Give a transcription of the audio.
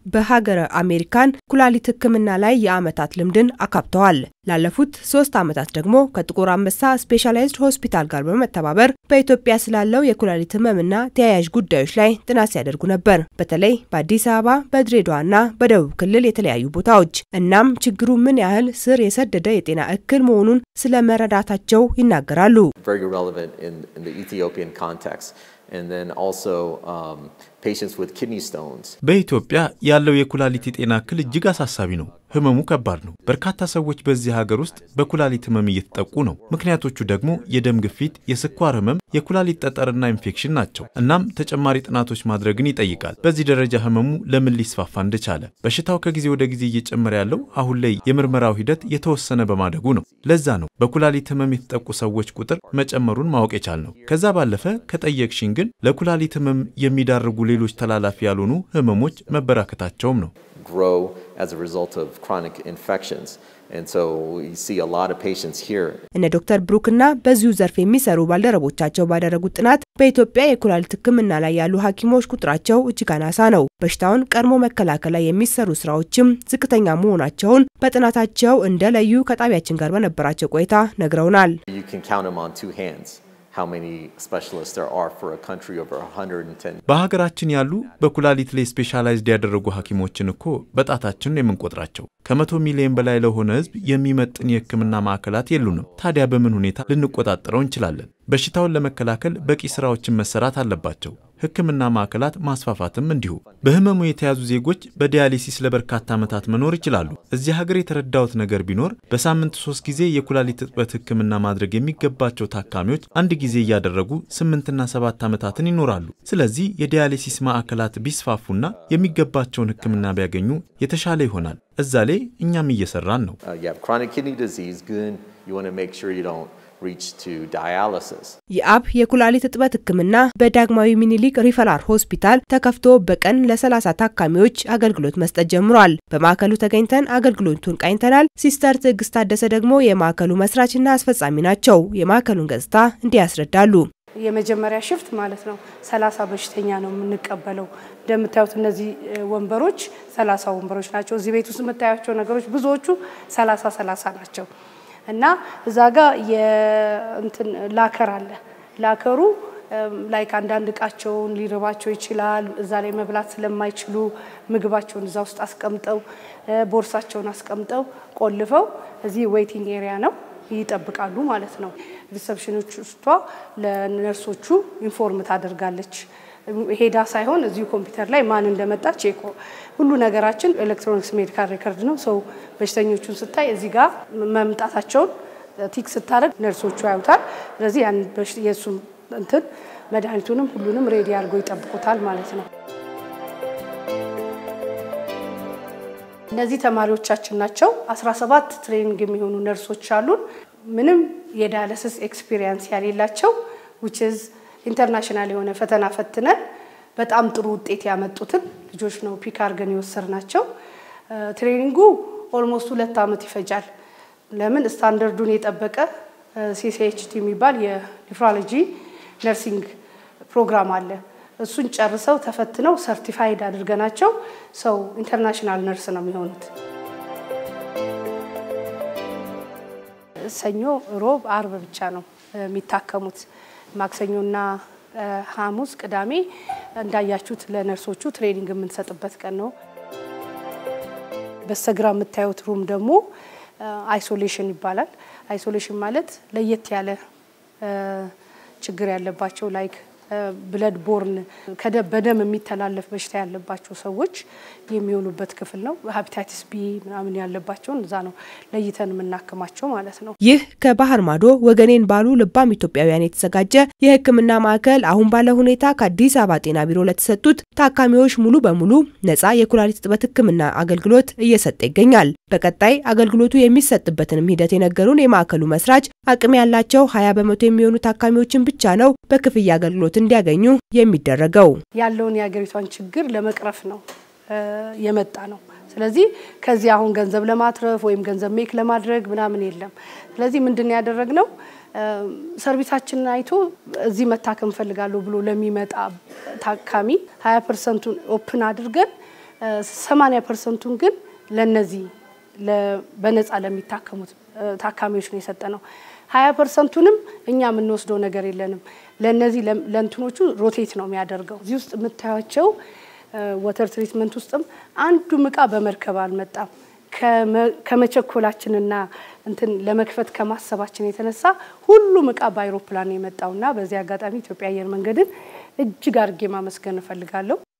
በሀገረ አሜሪካን ኩላሊት ሕክምና ላይ የዓመታት ልምድን አካብተዋል። ላለፉት ሶስት ዓመታት ደግሞ ከጥቁር አንበሳ ስፔሻላይዝድ ሆስፒታል ጋር በመተባበር በኢትዮጵያ ስላለው የኩላሊት ህመምና ተያያዥ ጉዳዮች ላይ ጥናት ሲያደርጉ ነበር። በተለይ በአዲስ አበባ፣ በድሬዳዋና በደቡብ ክልል የተለያዩ ቦታዎች። እናም ችግሩ ምን ያህል ስር የሰደደ የጤና እክል መሆኑን ስለ መረዳታቸው ይናገራሉ። very relevant in, in the Ethiopian context. And then also um, patients with kidney stones. በኢትዮጵያ ያለው የኩላሊት የጤና እክል እጅግ አሳሳቢ ነው። ህመሙ ከባድ ነው። በርካታ ሰዎች በዚህ ሀገር ውስጥ በኩላሊት ህመም እየተጠቁ ነው። ምክንያቶቹ ደግሞ የደም ግፊት፣ የስኳር ህመም፣ የኩላሊት ጠጠርና ኢንፌክሽን ናቸው። እናም ተጨማሪ ጥናቶች ማድረግን ይጠይቃል። በዚህ ደረጃ ህመሙ ለምን ሊስፋፋ እንደቻለ። በሽታው ከጊዜ ወደ ጊዜ እየጨመረ ያለው አሁን ላይ የምርመራው ሂደት የተወሰነ በማደጉ ነው። ለዛ ነው በኩላሊት ህመም የተጠቁ ሰዎች ቁጥር መጨመሩን ማወቅ የቻልነው። ከዛ ባለፈ ከጠየቅሽን ግን ለኩላሊት ህመም የሚዳርጉ ሌሎች ተላላፊ ያልሆኑ ህመሞች መበራከታቸውም ነው። grow as a result of chronic infections. And so we see a lot of patients here. እነ ዶክተር ብሩክና በዚሁ ዘርፍ የሚሰሩ ባልደረቦቻቸው ባደረጉት ጥናት በኢትዮጵያ የኩላሊት ሕክምና ላይ ያሉ ሐኪሞች ቁጥራቸው እጅግ አናሳ ነው። በሽታውን ቀድሞ መከላከል ላይ የሚሰሩ ስራዎችም ዝቅተኛ መሆናቸውን በጥናታቸው እንደለዩ ከጣቢያችን ጋር በነበራቸው ቆይታ ነግረውናል። You can count them on two hands. How many specialists there are for a country over 110 በሀገራችን ያሉ በኩላሊት ላይ ስፔሻላይዝድ ያደረጉ ሐኪሞችን እኮ በጣታችን ነው የምንቆጥራቸው። ከመቶ ሚሊዮን በላይ ለሆነ ህዝብ የሚመጥን የህክምና ማዕከላት የሉንም። ታዲያ በምን ሁኔታ ልንቆጣጠረው እንችላለን? በሽታውን ለመከላከል በቂ ስራዎችን መሰራት አለባቸው። ህክምና ማዕከላት ማስፋፋትም እንዲሁ። በህመሙ የተያዙ ዜጎች በዲያሊሲስ ለበርካታ ዓመታት መኖር ይችላሉ። እዚህ ሀገር የተረዳሁት ነገር ቢኖር በሳምንት ሶስት ጊዜ የኩላሊት እጥበት ህክምና ማድረግ የሚገባቸው ታካሚዎች አንድ ጊዜ እያደረጉ ስምንትና ሰባት ዓመታትን ይኖራሉ። ስለዚህ የዲያሊሲስ ማዕከላት ቢስፋፉና የሚገባቸውን ህክምና ቢያገኙ የተሻለ ይሆናል። እዛ ላይ እኛም እየሰራን ነው። Uh, you have chronic kidney disease, good. You want to make sure you don't reach to dialysis. የአብ የኩላሊት እጥበት ህክምና በዳግማዊ ሚኒሊክ ሪፈራል ሆስፒታል ተከፍቶ በቀን ለ30 ታካሚዎች አገልግሎት መስጠት ጀምሯል። በማዕከሉ ተገኝተን አገልግሎቱን ቃኝተናል። ሲስተር ትዕግስት ታደሰ ደግሞ የማዕከሉ መስራችና አስፈጻሚ ናቸው። የማዕከሉን ገጽታ እንዲህ ያስረዳሉ። የመጀመሪያ ሽፍት ማለት ነው። ሰላሳ በሽተኛ ነው የምንቀበለው። እንደምታዩት እነዚህ እ, ወንበሮች ሰላሳ ወንበሮች ናቸው። እዚህ ቤት ውስጥ የምታያቸው ነገሮች ብዙዎቹ ሰላሳ ሰላሳ ናቸው እና እዛ ጋር የእንትን ላከር አለ። ላከሩ ላይክ አንዳንድ እቃቸውን ሊርባቸው ይችላል። እዛ ላይ መብላት ስለማይችሉ ምግባቸውን እዛ ውስጥ አስቀምጠው እ፣ ቦርሳቸውን አስቀምጠው ቆልፈው እዚህ ዌይቲንግ ኤሪያ ነው ይጠብቃሉ ማለት ነው። ሪሰፕሽኖቿ ለነርሶቹ ኢንፎርም ታደርጋለች። ሄዳ ሳይሆን እዚሁ ኮምፒውተር ላይ ማን እንደመጣ ቼክ ሁሉ ነገራችን ኤሌክትሮኒክስ ሜዲካል ሬከርድ ነው። ሰው በሽተኞቹን ስታይ እዚህ ጋር መምጣታቸውን ቲክ ስታደርግ ነርሶቹ ያዩታል። ስለዚህ ያን በሽ- የእሱም እንትን መድኃኒቱንም ሁሉንም ሬዲ አድርገው ይጠብቁታል ማለት ነው። እነዚህ ተማሪዎቻችን ናቸው። 17 ትሬኒንግ የሚሆኑ ነርሶች አሉን። ምንም የዳያሊሲስ ኤክስፒሪየንስ ያሌላቸው which is ኢንተርናሽናል የሆነ ፈተና ፈትነን በጣም ጥሩ ውጤት ያመጡትን ልጆች ነው ፒክ አድርገን የወሰድናቸው። ትሬኒንጉ ኦልሞስት ሁለት ዓመት ይፈጃል። ለምን ስታንዳርዱን የጠበቀ ሲሲኤችቲ የሚባል የኒፍሮሎጂ ነርሲንግ ፕሮግራም አለ። እሱን ጨርሰው ተፈትነው ሰርቲፋይድ አድርገናቸው ሰው ኢንተርናሽናል ነርስ ነው የሚሆኑት። ሰኞ፣ ሮብ፣ አርብ ብቻ ነው የሚታከሙት። ማክሰኞና እ፣ ሐሙስ፣ ቅዳሜ እንዳያችሁት ለነርሶቹ ትሬኒንግ የምንሰጥበት ቀን ነው። በስተግራ የምታዩት ሩም ደግሞ አይሶሌሽን ይባላል። አይሶሌሽን ማለት ለየት ያለ እ፣ ችግር ያለባቸው ላይክ ብለድ ቦርን በደም የሚተላለፍ በሽታ ያለባቸው ሰዎች የሚሆኑበት ክፍል ነው። ሀፒታይቲስ ቢ ምናምን ያለባቸውን እዛ ነው ለይተን የምናክማቸው ማለት ነው። ይህ ከባህር ማዶ ወገኔን ባሉ ልባም ኢትዮጵያውያን የተዘጋጀ የሕክምና ማዕከል አሁን ባለ ሁኔታ ከአዲስ አበባ ጤና ቢሮ ለተሰጡት ታካሚዎች ሙሉ በሙሉ ነፃ የኩላሊት እጥበት ሕክምና አገልግሎት እየሰጠ ይገኛል። በቀጣይ አገልግሎቱ የሚሰጥበትንም ሂደት የነገሩን የማዕከሉ መስራች አቅም ያላቸው ሀያ በመቶ የሚሆኑ ታካሚዎችን ብቻ ነው በክፍያ አገልግሎት እንዲያገኙ የሚደረገው። ያለውን የሀገሪቷን ችግር ለመቅረፍ ነው እ፣ የመጣ ነው። ስለዚህ ከዚህ አሁን ገንዘብ ለማትረፍ ወይም ገንዘብ ሜክ ለማድረግ ምናምን የለም። ስለዚህ ምንድን ነው ያደረግነው? እ፣ ሰርቪሳችንን አይቶ እዚህ መታከም እፈልጋለሁ ብሎ ለሚመጣ ታካሚ ሀያ ፐርሰንቱን ኦፕን አድርገን እ፣ ሰማንያ ፐርሰንቱን ግን ለነዚህ በነፃ ለሚታከሙት ታካሚዎች ነው የሰጠ ነው። ሀያ ፐርሰንቱንም እኛ የምንወስደው ነገር የለንም። ለነዚህ ለእንትኖቹ ሮቴት ነው የሚያደርገው። እዚህ ውስጥ የምታያቸው ወተር ትሪትመንት ውስጥም አንዱም እቃ በመርከብ አልመጣም። ከመቸኮላችንና እንትን ለመክፈት ከማሰባችን የተነሳ ሁሉም እቃ በአይሮፕላን የመጣውና በዚህ አጋጣሚ ኢትዮጵያ አየር መንገድን እጅግ አድርጌ ማመስገን እፈልጋለሁ።